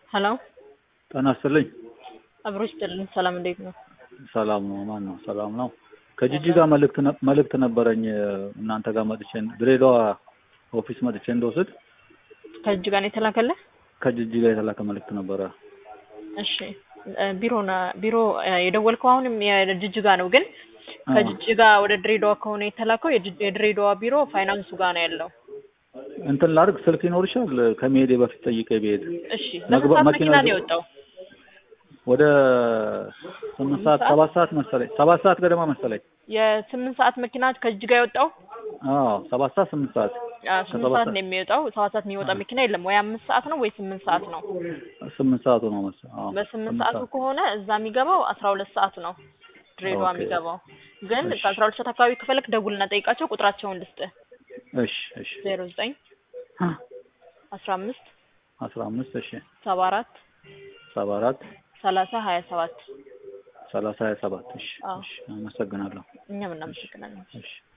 ሄሎ ጤና ይስጥልኝ። አብሮ ይስጥልን። ሰላም እንዴት ነው? ሰላም ነው። ማን ነው? ሰላም ነው። ከጂጂጋ መልእክት ነ- መልእክት ነበረኝ እናንተ ጋር መጥቼ ድሬዳዋ ኦፊስ መጥቼ እንደወስድ ከእጅ ጋር ነው የተላከልህ? ከጂጂጋ የተላከ መልእክት ነበረ። እሺ እ ቢሮ ና- ቢሮ እ የደወልከው አሁንም የጅጅጋ ነው፣ ግን ከጅጅጋ ወደ ድሬዳዋ ከሆነ የተላከው የጅ- የድሬዳዋ ቢሮ ፋይናንሱ ጋር ነው ያለው። እንትን ላድርግ ስልክ ይኖርሻል? ከመሄዴ በፊት ጠይቄ ብሄድ እሺ ለስንት መግባ- ሰዓት መኪና መኪና ነው ይዞ- የወጣው? ወደ ስምንት ሰዓት ሰባት ሰዓት መሰለኝ ሰባት ሰዓት ገደማ መሰለኝ። የስምንት ሰዓት መኪና ከጅጅጋ የወጣው አዎ ሰባት ሰዓት ስምንት ሰዓት አ፣ ስምንት ከሰባት ሰዓት ሰዓት- ነው የሚወጣው። ሰባት ሰዓት የሚወጣ መኪና የለም። ወይ አምስት ሰዓት ነው ወይ ስምንት ሰዓት ነው። ስምንት ሰዓቱ ነው መሰለኝ። አዎ በስምንት ስምንት ሰዓቱ ሰዓት። ከሆነ እዛ የሚገባው አስራ ሁለት ሰዓት ነው ድሬዳዋ ኦኬ። የሚገባው። ግን እሺ። ከአስራ ሁለት ሰዓት አካባቢ ከፈለክ ደውልና ጠይቃቸው። ቁጥራቸውን ልስጥህ እሺ እሺ ዜሮ ዘጠኝ አስራ አምስት አስራ አምስት እሺ ሰባ አራት ሰባ አራት ሰላሳ ሀያ ሰባት ሰላሳ ሀያ ሰባት እሺ አዎ። እሺ አመሰግናለሁ። እኛም እናመሰግናለን። እሺ